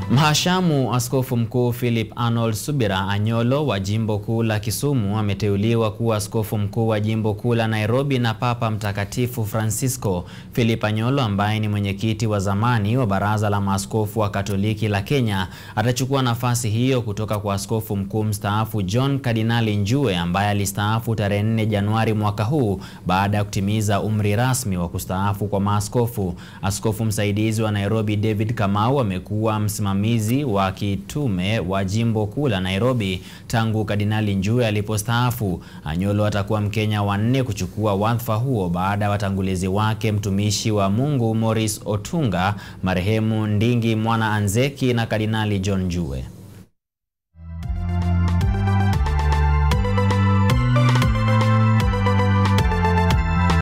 Mhashamu Askofu Mkuu Philip Arnold Subira Anyolo wa Jimbo Kuu la Kisumu ameteuliwa kuwa askofu mkuu wa Jimbo Kuu la Nairobi na Papa Mtakatifu Francisco. Philip Anyolo ambaye ni mwenyekiti wa zamani wa Baraza la Maaskofu wa Katoliki la Kenya atachukua nafasi hiyo kutoka kwa askofu mkuu mstaafu John Kardinali Njue ambaye alistaafu tarehe 4 Januari mwaka huu baada ya kutimiza umri rasmi wa kustaafu kwa maaskofu. Askofu msaidizi wa Nairobi David Kamau amekuwa msimamizi wa kitume wa Jimbo Kuu la Nairobi tangu Kardinali Njue alipostaafu. Anyolo atakuwa Mkenya wa nne kuchukua wadhifa huo baada ya watangulizi wake mtumishi wa Mungu Morris Otunga, marehemu Ndingi Mwana Anzeki na Kardinali John Njue.